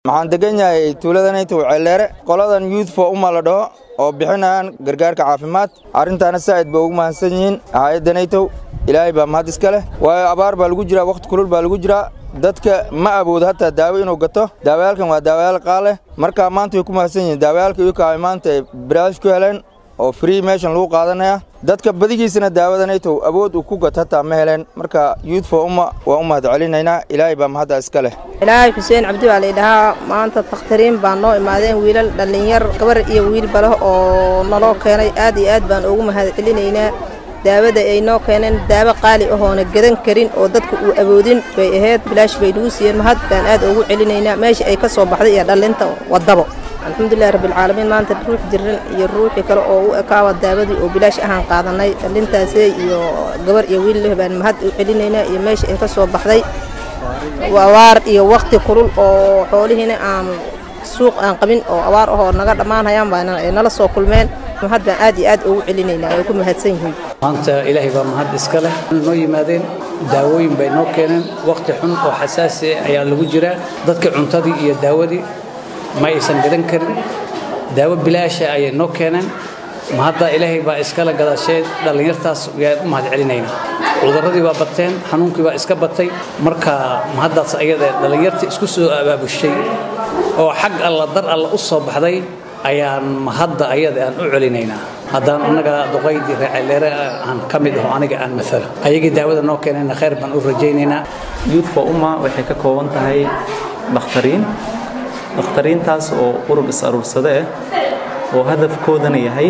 waxaan degan yahay tuuladanaytow ceeldheere qoladan youth for uma la dhaho oo bixinayaan gargaarka caafimaad arrintaana saa'id ba ugu mahadsan yihiin hay-addanaytow ilaahay baa mahad iska leh waayo abaar baa lagu jiraa wakhti kulul baa lagu jiraa dadka ma awoodo hataa daawo inuu gato daawayaalkan waa daawayaal qaaleh marka maanta way ku mahadsan yihiin daawayaalka iyuka ay maanta ay baraash ku heleen oo free meeshan lagu qaadanaya dadka badigiisana daawadanaytow awood uu ku gato hataa ma heleen marka youth for umma waa u mahad celinaynaa ilaahay baa mahadda iska leh ilaahay xuseen cabdi baa laydhahaa maanta takhtariin baa noo imaadeen wiilal dhallinyar gabar iyo wiil bale oo naloo keenay aad iyo aad baan ugu mahad celinaynaa daawada ay noo keeneen daawo qaali ahoona gadan karin oo dadka uu awoodin bay ahayd bilaash bay nagu siiyeen mahad baan aad ugu celinaynaa meesha ay ka soo baxday iyo dhallinta waddabo alxamdulilahi rabbilcaalamiin maanta ruux jiran iyo ruuxii kale oo u ekaaba daawadii oo bilaash ahaan qaadanay dhallintaasee iyo gabar iyo wiil leh baan mahad u celinaynaa iyo meesha ay ka soo baxday abaar iyo wakhti kulul oo xoolihiina aan suuq aan qabin oo abaar ahoo naga dhammaanayaan baa ay nala soo kulmeen mahad baan aad iyo aad ugu celinaynaa ay ku mahadsan yihiin maanta ilaahay baa mahad iska leh noo yimaadeen daawooyin bay noo keeneen wakhti xun oo xasaasi ayaa lagu jiraa dadka cuntadii iyo daawadii ma aysan gadan karin daawo bilaasha ayay noo keeneen mahadda ilaahay baa iskala gadashee dhallinyartaas yaan u mahad celinaynaa cudurradii baa bateen xanuunkii baa iska batay marka mahaddaas ayada dhallinyarta isku soo abaabushay oo xag alla dar alla u soo baxday ayaan mahadda ayada aan u celinaynaa haddaan annaga duqaydii reeceleere aan ka mid aho aniga aan maalo ayagii daawada noo keenayna khayr baan u rajaynaynaa youth for umma waxay ka kooban tahay dhakhtariin dhakhtariintaas oo urur is aruursade ah oo hadafkoodana yahay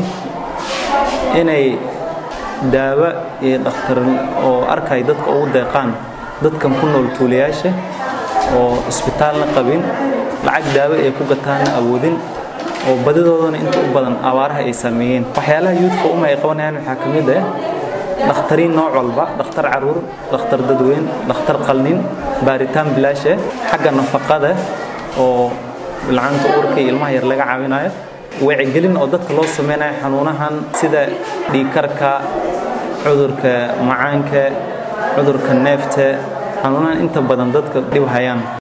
inay daawo iyo dhakhtar oo arkay dadka ugu deeqaan dadkan ku nool tuulayaasha oo isbitaalna qabin lacag daawo ay ku gataanna awoodin oo badidoodana inta u badan abaaraha ay saameeyeen waxyaalaha youthka uma ay qabanayaan waxaa ka mid ah dhakhtariin nooc walba dhakhtar caruur dhakhtar dadweyn dhakhtar qalnin baaritaan bilaash ah xagga nafaqada oo bilcaanta uurka iyo ilmaha yar laga caawinayo wacyigelin oo dadka loo sameynayo xanuunahan sida dhiigkarka cudurka macaanka cudurka neefta xanuunahan inta badan dadka dhib hayaan